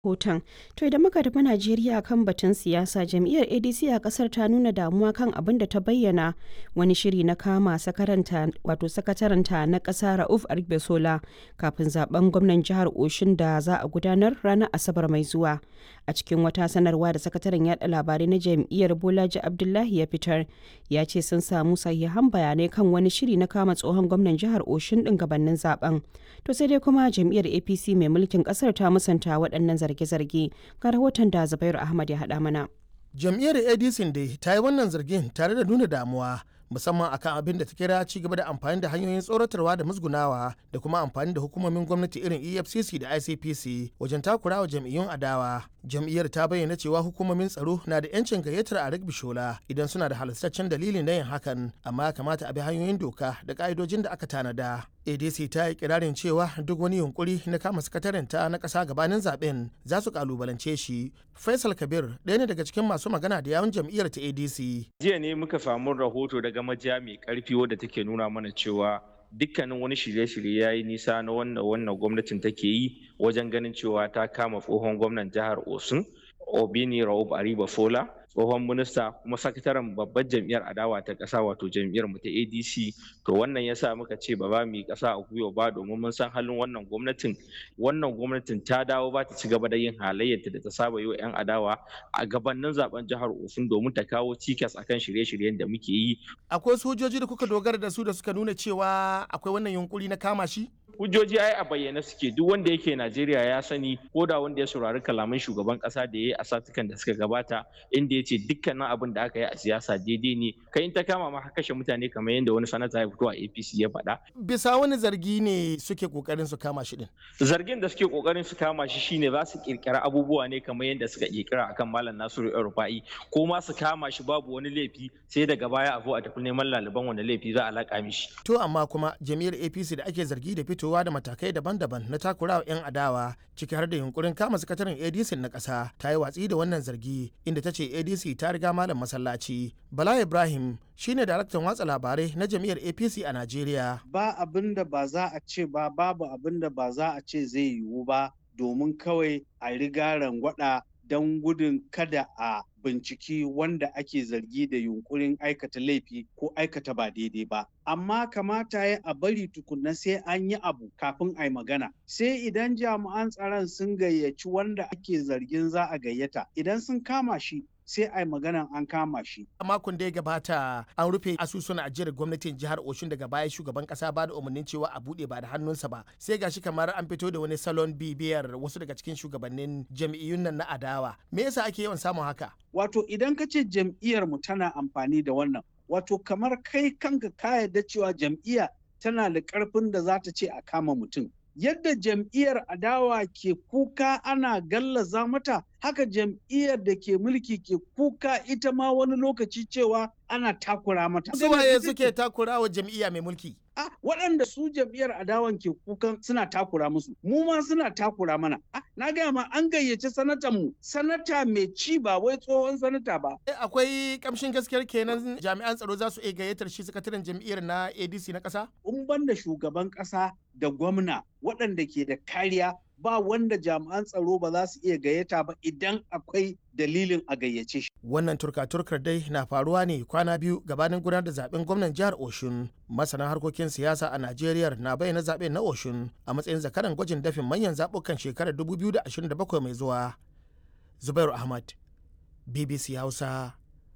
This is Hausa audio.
hoton. To idan muka tafi Najeriya kan batun siyasa, jam'iyyar ADC a kasar ta nuna damuwa kan abin da ta bayyana wani shiri na kama wato sakataranta na kasa Rauf Argbessola kafin zaben gwamnan jihar Oshun da za a gudanar ranar Asabar mai zuwa. A cikin wata sanarwa da sakataren yada labarai na jam'iyyar Bolaji Abdullahi ya fitar, ya ce sun samu sahihan bayanai kan wani shiri na kama tsohon gwamnan jihar Oshun din gabanin zaben. To sai dai kuma jam'iyyar APC mai mulkin kasar ta musanta waɗannan zarge-zarge ga rahoton da Zubairu Ahmad ya haɗa mana. Jam'iyyar ADC dai ta yi wannan zargin tare da nuna damuwa musamman akan abin da ta kira ci gaba da amfani da hanyoyin tsoratarwa da musgunawa da kuma amfani da hukumomin gwamnati irin efcc da icpc wajen takurawa jam'iyyun adawa jam'iyyar ta bayyana cewa hukumomin tsaro na da yancin gayyatar a bishola idan suna da halastaccen dalilin na yin hakan amma kamata a bi hanyoyin doka da ka'idojin da aka tanada adc ta yi kirarin cewa duk wani yunkuri na kama sakatarinta na ƙasa gabanin zaben za su kalubalance shi faisal kabir ɗaya ne daga cikin masu magana da yawun jam'iyyar ta adc jiya ne muka samu rahoto daga majiya mai karfi wadda take nuna mana cewa dukkanin wani shirye-shirye ya yi nisa na wannan wannan gwamnatin take yi wajen ganin cewa ta kama tsohon gwamnan jihar osun obini raub ariba fola tsohon minista kuma sakataren babbar jam'iyyar adawa ta ƙasa wato jam'iyyar mu ta adc to wannan yasa muka ce ba za mu yi ƙasa a gwiwa ba domin mun san halin wannan gwamnatin wannan gwamnatin ta dawo ba ta ci gaba da yin halayyarta da ta saba yi wa 'yan adawa a gabanin zaben jihar osun domin ta kawo cikas akan shirye-shiryen da muke yi akwai sojoji da kuka dogara da su da suka nuna cewa akwai wannan yunkuri na kama shi hujjoji ai a bayyane suke duk wanda yake Najeriya ya sani ko da wanda ya saurari kalaman shugaban kasa da ya yi a satukan da suka gabata inda ya ce dukkanin abin da aka yi a siyasa daidai ne kai in ta kama ma kashe mutane kamar yadda wani sanata ya fito a APC ya faɗa. Bisa wani zargi ne suke kokarin su kama shi din. Zargin da suke kokarin su kama shi shine za su kirkira abubuwa ne kamar yadda suka kirkira akan Malam Nasiru Rufa'i ko ma su kama shi babu wani laifi sai daga baya a zo a tafi neman laliban wani laifi za a laƙa mishi. To amma kuma jami'ar APC da ake zargi da fito fitowa da matakai daban-daban na takurawa 'yan adawa ciki har da yunkurin kama sakataren adc na ƙasa ta yi watsi da wannan zargi inda ta ce adc ta riga malam masallaci bala ibrahim shine daraktan watsa labarai na jam'iyyar apc a najeriya ba abin da ba za a ce ba babu abin da ba za a ce zai yiwu ba domin kawai a riga rangwada don gudun kada a binciki wanda ake zargi da yunkurin aikata laifi ko aikata ba daidai ba. Amma kamata ya a bari tukunna sai an yi abu kafin a yi magana. Sai idan jami'an tsaron sun gayyaci wanda ake zargin za a gayyata. Idan sun kama shi sai a yi maganan an kama shi. A makon da ya gabata an rufe asusun ajiyar gwamnatin jihar Oshun daga baya shugaban kasa ba da umarnin cewa a bude ba da hannunsa ba. Sai gashi kamar an fito da wani salon bibiyar wasu daga cikin shugabannin jam'iyyun nan na adawa. Me yasa ake yawan samun haka? Wato idan ka ce jam'iyyar mu tana amfani da wannan, wato kamar kai kanka ka yarda cewa jam'iyya tana da ƙarfin da za ta ce a kama mutum. Yadda jam'iyyar adawa ke kuka ana gallaza mata, haka jam'iyyar da ke mulki ke kuka ita ma wani lokaci cewa ana takura mata. Suwaye suke takura wa jam'iyya mai mulki? a waɗanda su jam'iyyar adawan ke kukan suna takura musu mu ma suna takura mana a na gaya ma an gayyaci sanatan mu sanata mai ci ba wai tsohon sanata ba akwai kamshin gaskiyar kenan jami'an tsaro za su iya gayyatar shi sakataren jam'iyyar na adc na ƙasa in banda shugaban ƙasa da gwamna waɗanda ke da kariya ba wanda jami'an tsaro ba za su iya gayyata ba idan akwai dalilin a gayyace shi. Wannan turka-turkar dai na faruwa ne kwana biyu gabanin gudanar da zaben gwamnan jihar Oshun. Masana harkokin siyasa a Najeriya na bayyana zaben na Oshun a matsayin zakaran gwajin dafin manyan zaɓukan shekarar 2027 mai zuwa. Zubairu Ahmad, BBC Hausa,